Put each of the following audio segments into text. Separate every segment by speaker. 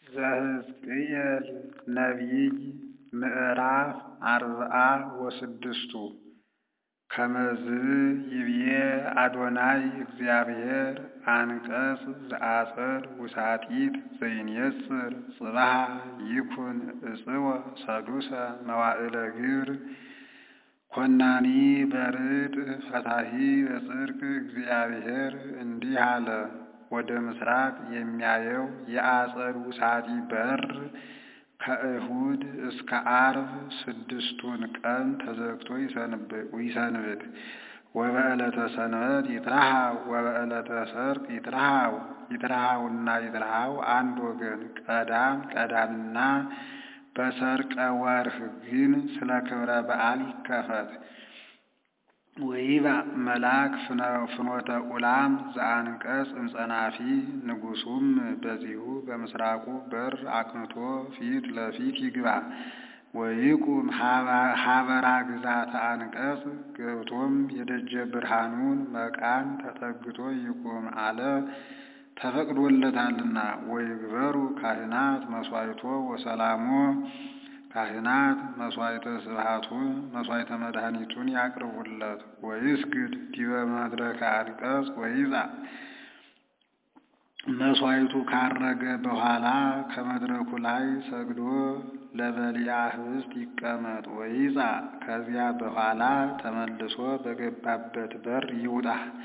Speaker 1: ዘሕዝቅኤል ነቢይ ምዕራፍ አርብዓ ወስድስቱ ከመዝ ይብዬ አዶናይ እግዚአብሔር አንቀጽ ዘአጽር ውሳጢት ዘይንየጽር ጽባሃ ይኩን እጽወ ሰዱሰ መዋዕለ ግብር ኮናኒ በርጥ ፈታሒ በጽድቅ እግዚአብሔር እንዲህ አለ። ወደ ምስራቅ የሚያየው የአጸድ ውሳጢ በር ከእሁድ እስከ ዓርብ ስድስቱን ቀን ተዘግቶ ይሰንብት። ወበዕለተ ሰንበት ይትረሃው ወበዕለተ ሰርቅ ይትረሃው። ይትረሃውና ይትረሃው አንድ ወገን ቀዳም ቀዳምና በሰርቀ ወርህ ግን ስለ ክብረ በዓል ይከፈት። ወይባእ መልአክ ፍኖተ ኡላም ዘአንቀጽ እምጸናፊ ንጉሡም በዚሁ በምስራቁ በር አቅንቶ ፊት ለፊት ይግባ። ወይቁም ሀበራ ግዛተ አንቀጽ ገብቶም የደጀ ብርሃኑን መቃን ተጠግቶ ይቁም አለ ተፈቅዶለታልና። ወይግበሩ ካህናት መስዋዕቶ ወሰላሞ ካህናት መስዋዕተ ስብሐቱን መስዋዕተ መድኃኒቱን ያቅርቡለት። ወይስግድ ዲበ መድረከ አንቀጽ ወይጻእ መስዋዕቱ ካረገ በኋላ ከመድረኩ ላይ ሰግዶ ለበሊያ ህብስት ይቀመጥ። ወይጻእ ከዚያ በኋላ ተመልሶ በገባበት በር ይውጣ።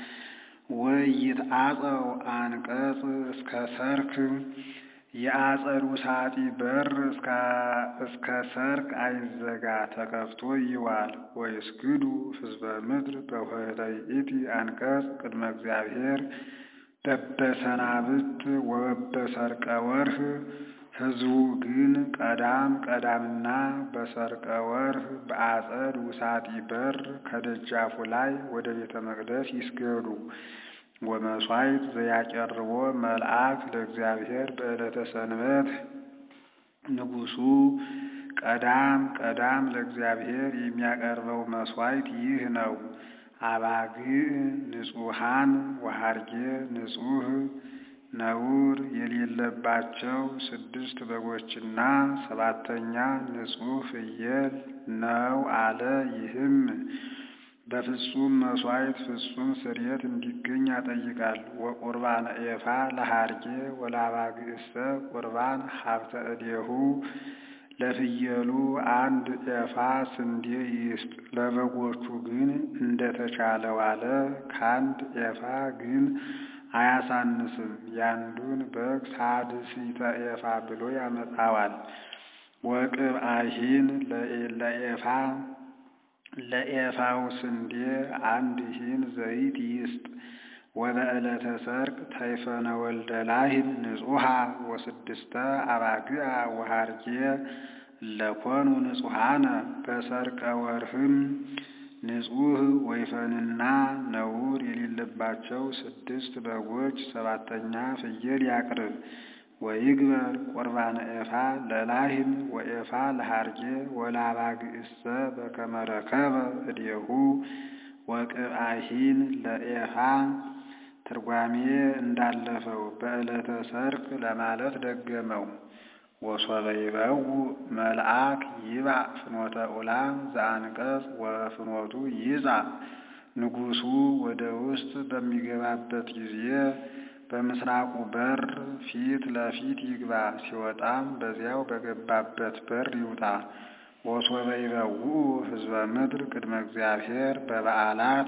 Speaker 1: ወይትአጸው አንቀጽ እስከ ሰርክ የአጸድ ውሳጢ በር እስከ ሰርክ አይዘጋ ተከፍቶ ይዋል። ወይስግዱ ህዝበ ምድር በኆኅተ ይእቲ አንቀጽ ቅድመ እግዚአብሔር በበሰናብት ወበሰርቀ ወርህ ሕዝቡ ግን ቀዳም ቀዳምና በሰርቀ ወርህ በአጸድ ውሳጢ በር ከደጃፉ ላይ ወደ ቤተ መቅደስ ይስገዱ። ወመሥዋዕት ዘያቀርቦ መልአክ ለእግዚአብሔር በዕለተ ሰንበት ንጉሡ ቀዳም ቀዳም ለእግዚአብሔር የሚያቀርበው መሥዋዕት ይህ ነው። አባግዕ ንጹሐን ወሐርጌ ንጹሕ ነውር የሌለባቸው ስድስት በጎችና ሰባተኛ ንጹሕ ፍየል ነው አለ። ይህም በፍጹም መሥዋዕት ፍጹም ስርየት እንዲገኝ ያጠይቃል። ወቁርባን ኤፋ ለሐርጌ ወለአባግዕሰ ቁርባን ሀብተ እዴሁ ለፍየሉ አንድ ኤፋ ስንዴ ይስጥ፣ ለበጎቹ ግን እንደተቻለው አለ። ከአንድ ኤፋ ግን አያሳንስም። ያንዱን በግ ሳድሲተ ኤፋ ብሎ ያመጣዋል። ወቅብአሂን ለኤፋ ለኤፋው ስንዴ አንድ ሂን ዘይት ይስጥ። ወበዕለተ ሰርቅ ተይፈነ ወልደ ላህን ንጹሐ ወስድስተ አባግዓ ወሐርጌ ለኮኑ ንጹሐነ በሰርቀ ወርህም ንጹሕ ወይፈንና ነውር የሌለባቸው ስድስት በጎች ሰባተኛ ፍየል ያቅርብ። ወይግበር ቁርባነ ኤፋ ለላህን ወኤፋ ለሐርጌ ወለአባግዕሰ በከመ ረከበ እዴሁ ወቅብአሂን ለኤፋ ትርጓሜ እንዳለፈው በዕለተ ሰርቅ ለማለት ደገመው። ወሶበ ይበው መልአክ ይባእ ፍኖተ ኡላም ዘአንቀጽ ወፍኖቱ ይጻእ ንጉሡ ወደ ውስጥ በሚገባበት ጊዜ በምስራቁ በር ፊት ለፊት ይግባ። ሲወጣም በዚያው በገባበት በር ይውጣ። ወሶበ ይበውኡ ህዝበ ምድር ቅድመ እግዚአብሔር በበዓላት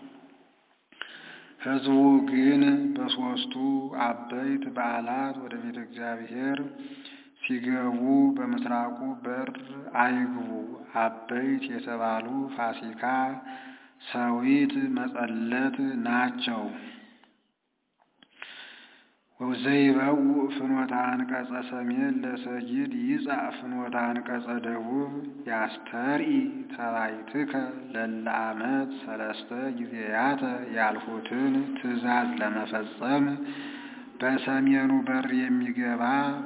Speaker 1: ሕዝቡ ግን በሦስቱ አበይት በዓላት ወደ ቤተ እግዚአብሔር ሲገቡ በምስራቁ በር አይግቡ። አበይት የተባሉ ፋሲካ፣ ሰዊት፣ መጸለት ናቸው። ወዘይበው ፍኖተ አንቀጸ ሰሜን ለሰጊድ ይጻእ ፍኖተ አንቀጸ ደቡብ ያስተርኢ ተባይትከ ለለ ዓመት ሰለስተ ጊዜያተ ያልሁትን ትእዛዝ ለመፈጸም በሰሜኑ በር የሚገባ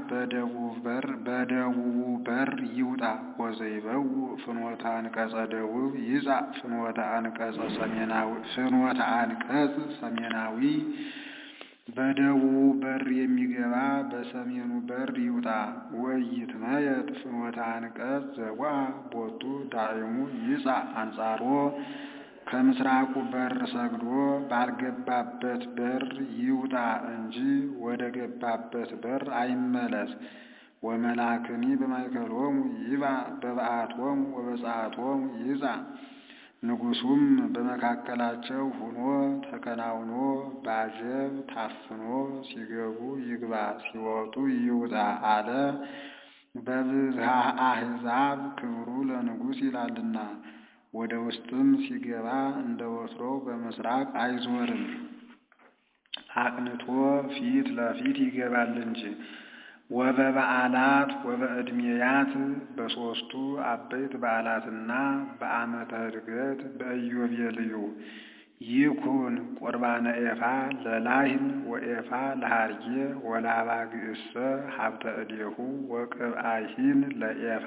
Speaker 1: በደቡቡ በር ይውጣ። ወዘይበው ፍኖተ አንቀጸ ደቡብ ይጻእ ፍኖተ አንቀጸ ሰሜናዊ ፍኖተ አንቀጽ ሰሜናዊ በደቡቡ በር የሚገባ በሰሜኑ በር ይውጣ። ወኢይትመየጥ ፍኖተ አንቀጽ ዘወአ ቦቱ ዳዕሙ ይጻእ አንጻሮ ከምስራቁ በር ሰግዶ ባልገባበት በር ይውጣ እንጂ ወደ ገባበት በር አይመለስ። ወመልአክኒ በማእከሎሙ ይባእ በበዓቶሙ ወበጸአቶሙ ይጻእ ንጉሡም በመካከላቸው ሆኖ ተከናውኖ ባጀብ ታፍኖ ሲገቡ ይግባ ሲወጡ ይውጣ አለ። በብዝሃ አሕዛብ ክብሩ ለንጉሥ ይላልና። ወደ ውስጥም ሲገባ እንደ ወትሮው በምስራቅ አይዞርም፣ አቅንቶ ፊት ለፊት ይገባል እንጂ። ወበበዓላት ወበዕድሜያት በሦስቱ አበይት በዓላትና በዓመተ ዕድገት በኢዮቤልዩ ይኩን ቁርባነ ኤፋ ለላህም ወኤፋ ለሃርጌ ወለአባግዕሰ ሀብተ እዴሁ ወቅብአሂን ለኤፋ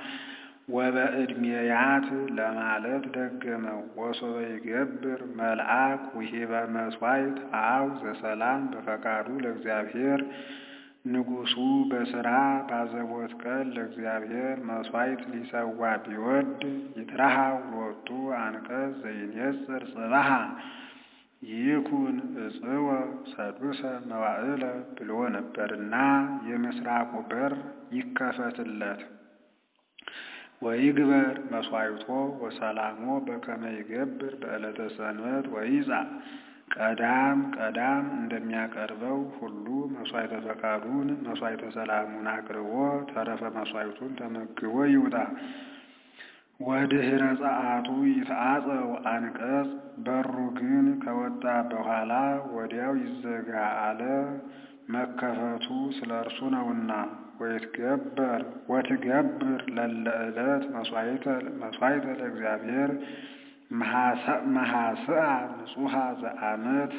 Speaker 1: ወበዕድሜያት ለማለት ደገመው። ወሶበ ይገብር መልአክ ውሂበ መሥዋዕት አብ ዘሰላም በፈቃዱ ለእግዚአብሔር ንጉሡ በሥራ ባዘቦት ቀን ለእግዚአብሔር መሥዋዕት ሊሰዋ ቢወድ ይትረሃው ሎቱ አንቀጽ ዘይኔጽር ጽባሃ ይኩን እጽወ ሰዱሰ መዋዕለ ብሎ ነበርና የምስራቁ በር ይከፈትለት። ወይግበር መሥዋዕቶ ወሰላሞ በከመ ይገብር በዕለተ ሰንበት ወይጻእ ቀዳም ቀዳም እንደሚያቀርበው ሁሉ መሥዋዕተ ፈቃዱን መሥዋዕተ ሰላሙን አቅርቦ ተረፈ መሥዋዕቱን ተመግቦ ይውጣ። ወድኅረ ጸአቱ ይትዓጸው አንቀጽ በሩ ግን ከወጣ በኋላ ወዲያው ይዘጋ አለ። መከፈቱ ስለ እርሱ ነውና። ወይትገበር ወትገብር ለለ ዕለት መሥዋዕተ ለእግዚአብሔር መሐስአ ንጹሐ ዘአመት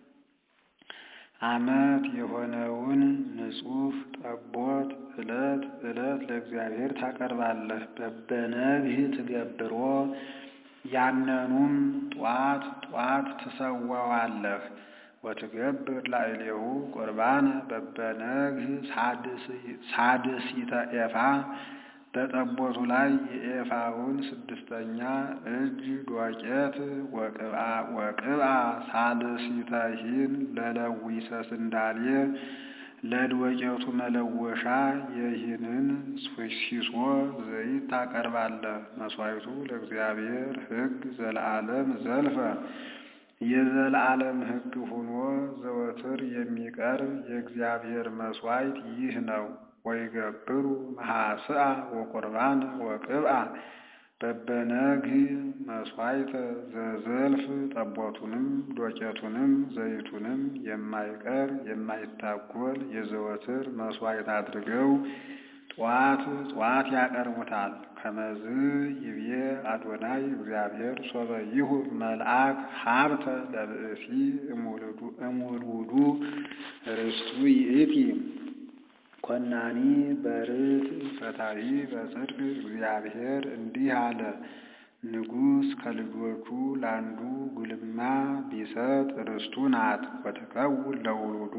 Speaker 1: አመት የሆነውን ንጹሕ ጠቦት ዕለት ዕለት ለእግዚአብሔር ታቀርባለህ። በበነግህ ትገብሮ ያነኑም ጧት ጧት ትሰዋዋለህ። ወትገብር ላዕሌሁ ቁርባነ በበነግህ ሳድሲተ ኤፋ በጠቦቱ ላይ የኤፋውን ስድስተኛ እጅ ዶቄት ወቅብአ ሳልሲተሂን ለለዊሰ ስንዳሌ ለዶቄቱ መለወሻ የሂንን ሲሶ ዘይት ታቀርባለህ። መሥዋዕቱ ለእግዚአብሔር ሕግ ዘለዓለም ዘልፈ የዘለዓለም ሕግ ሆኖ ዘወትር የሚቀርብ የእግዚአብሔር መሥዋዕት ይህ ነው። ወይገብሩ መሐስአ ወቁርባን ወቅብአ በበነግህ መሥዋዕተ ዘዘልፍ ጠቦቱንም ዶቄቱንም ዘይቱንም የማይቀር የማይታጎል የዘወትር መሥዋዕት አድርገው ጧት ጧት ያቀርቡታል። ከመዝ ይብዬ አዶናይ እግዚአብሔር ሶበ ይሁብ መልአክ ሀብተ ለብእሲ እሙልውዱ ርስቱ ይእቲ ኮናኒ በርት ፈታዊ በጽድቅ እግዚአብሔር እንዲህ አለ። ንጉሥ ከልጆቹ ለአንዱ ጉልማ ቢሰጥ ርስቱ ናት። ወትከውን ለውሉዱ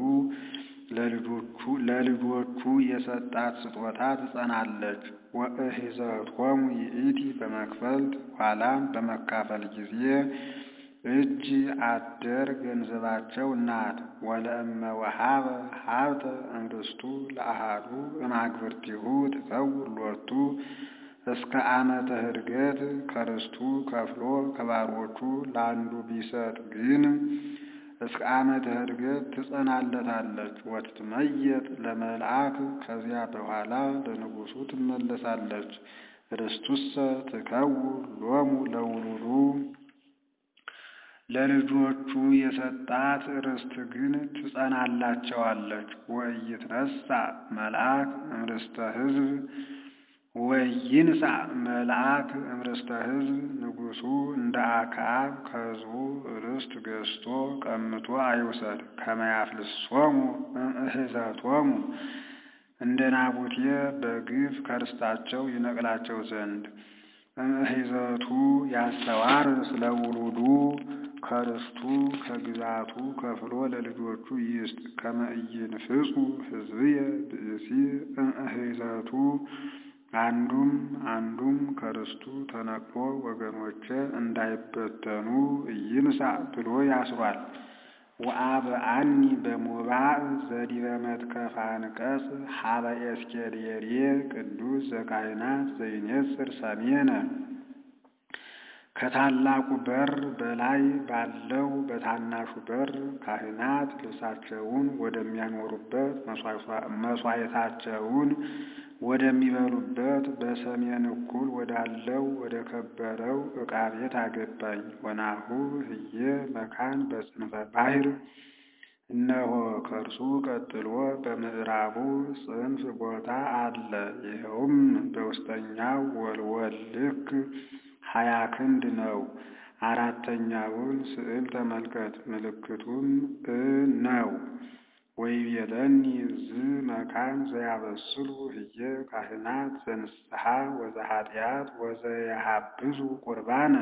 Speaker 1: ለልጆቹ የሰጣት ስጦታ ትጸናለች። ወእሂዘቶሙ ይእቲ በመክፈልት ኋላም በመካፈል ጊዜ እጅ አደር ገንዘባቸው ናት። ወለእመ ወሃበ ሀብተ እምርስቱ ለአሃዱ እማግብርቲሁ ትከውን ሎቱ እስከ ዓመተ ዕድገት ከርስቱ ከፍሎ ከባሮቹ ለአንዱ ቢሰጥ ግን እስከ ዓመተ ዕድገት ትጸናለታለች። ወትትመየጥ ለመልአክ ከዚያ በኋላ ለንጉሡ ትመለሳለች። ርስቱሰ ትከውን ሎሙ ለውሉዱ ለልጆቹ የሰጣት ርስት ግን ትጸናላቸዋለች። ወኢይትነሣ መልአክ እምርስተ ሕዝብ ወይንሣ መልአክ እምርስተ ሕዝብ ንጉሡ እንደ አክዓብ ከሕዝቡ ርስት ገዝቶ ቀምቶ አይውሰድ። ከመያፍልሶሙ እምእህዘቶሙ እንደ ናቡቴ በግፍ ከርስታቸው ይነቅላቸው ዘንድ እምእህዘቱ ያስተዋር ስለ ውሉዱ ከርስቱ ከግዛቱ ከፍሎ ለልጆቹ ይስጥ። ከመ ኢይንፍጹ ሕዝብየ ብእሲ እምእህዘቱ አንዱም አንዱም ከርስቱ ተነቅሎ ወገኖቼ እንዳይበተኑ ኢይንሣእ ብሎ ያስሯል። ወአብአኒ በሞባእ ዘዲበ መትከፈ አንቀጽ ሀበ ኤስኬልየሬ ቅዱስ ዘካህናት ዘይኔጽር ሰሜነ ከታላቁ በር በላይ ባለው በታናሹ በር ካህናት ልብሳቸውን ወደሚያኖሩበት መሥዋዕታቸውን ወደሚበሉበት በሰሜን እኩል ወዳለው ወደ ከበረው ዕቃ ቤት አገባኝ። ወናሁ ህዬ መካን በጽንፈ ባሕር እነሆ ከእርሱ ቀጥሎ በምዕራቡ ጽንፍ ቦታ አለ። ይኸውም በውስጠኛው ወልወል ልክ ሀያ ክንድ ነው። አራተኛውን ስዕል ተመልከት። ምልክቱም እ ነው። ወይቤለኒ ዝ መካን ዘያበስሉ ህየ ካህናት ዘንስሐ ወዘኃጢአት ወዘያሃብዙ ቁርባነ።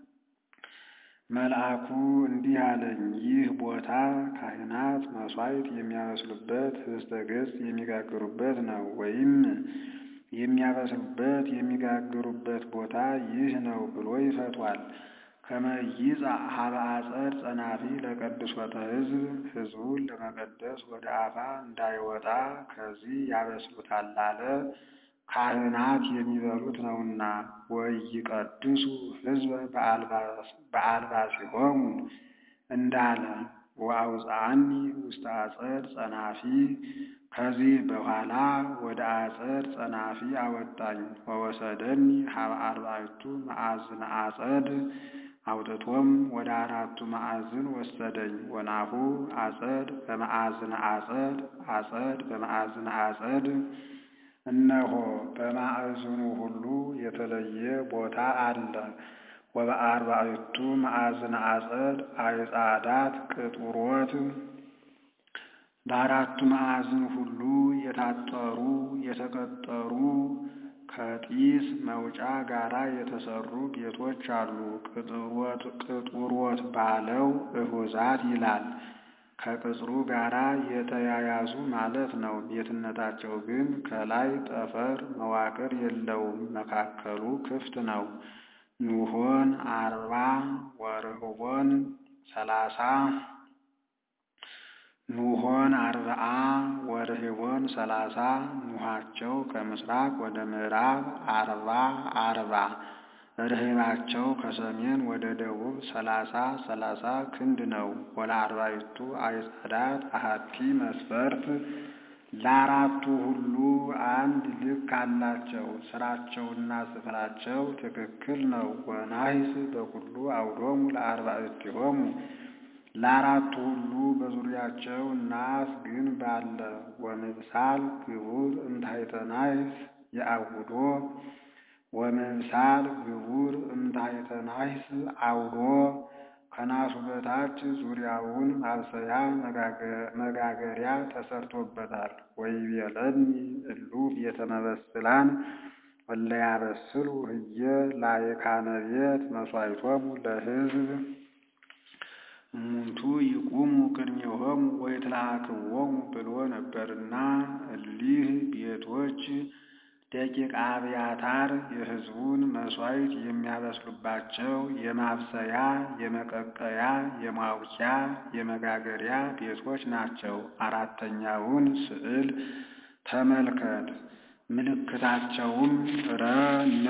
Speaker 1: መልአኩ እንዲህ አለኝ፣ ይህ ቦታ ካህናት መሥዋዕት የሚያበስሉበት ህብስተ ገጽ የሚጋግሩበት ነው። ወይም የሚያበስሉበት የሚጋግሩበት ቦታ ይህ ነው ብሎ ይፈቷል። ከመ ይጻእ ሀበ አጸድ ጸናፊ ለቅዱሶተ ሕዝብ ሕዝቡን ለመቀደስ ወደ አፋ እንዳይወጣ ከዚህ ያበስሉታል አለ። ካህናት የሚበሉት ነውና። ወይቀድሱ ሕዝበ በአልባሲሆሙ እንዳለ ወአውፅአኒ ውስተ አጸድ ጸናፊ ከዚህ በኋላ ወደ አጸድ ጸናፊ አወጣኝ። ወወሰደኒ ሀበ አርባዕቱ መዓዝነ አጸድ አውጥቶም ወደ አራቱ ማዕዝን ወሰደኝ። ወናሁ አጸድ በማዕዝነ አጸድ አጸድ በማዕዝነ አጸድ እነሆ በማዕዝኑ ሁሉ የተለየ ቦታ አለ። ወበአርባዕቱ ማዕዝነ አጸድ አይጻዳት ቅጡሮት በአራቱ ማዕዝን ሁሉ የታጠሩ የተቀጠሩ ከጢስ መውጫ ጋራ የተሰሩ ቤቶች አሉ። ቅጡሮት ባለው እሁዛት ይላል። ከቅጽሩ ጋራ የተያያዙ ማለት ነው። ቤትነታቸው ግን ከላይ ጠፈር መዋቅር የለውም፣ መካከሉ ክፍት ነው። ኑሆን አርባ ወርህቦን ሰላሳ ኑሆን አርብዓ ወርህቦን ሰላሳ ኑሃቸው ከምስራቅ ወደ ምዕራብ አርባ አርባ ርህባቸው ከሰሜን ወደ ደቡብ ሰላሳ ሰላሳ ክንድ ነው። ወለአርባዕቱ አዕጻዳት አሐቲ መስፈርት ለአራቱ ሁሉ አንድ ልክ አላቸው። ስራቸውና ስፍራቸው ትክክል ነው። ወናሂስ በኩሉ አውዶሙ ለአርባዕቲሆሙ ለአራቱ ሁሉ በዙሪያቸው ናስ ግንብ አለ። ወምብሳል ግቡር እምታሕተ ናሕስ የአውዶ ወምብሳል ግቡር እምታሕተ ናሕስ አውዶ ከናሱ በታች ዙሪያውን ማብሰያ መጋገሪያ ተሰርቶበታል። ወይቤለኒ እሉ ቤተ መበስላን እለ ያበስሉ ህየ ላዕካነ ቤት መሥዋዕቶሙ ለሕዝብ እሙንቱ ይቁሙ ቅድሜሆሙ ወይትለአክዎሙ ብሎ ነበርና እሊህ ቤቶች ደቂቀ አብያታር የሕዝቡን መሥዋዕት የሚያበስሉባቸው የማብሰያ፣ የመቀቀያ፣ የማውቂያ፣ የመጋገሪያ ቤቶች ናቸው። አራተኛውን ስዕል ተመልከት። ምልክታቸውም ረ ነ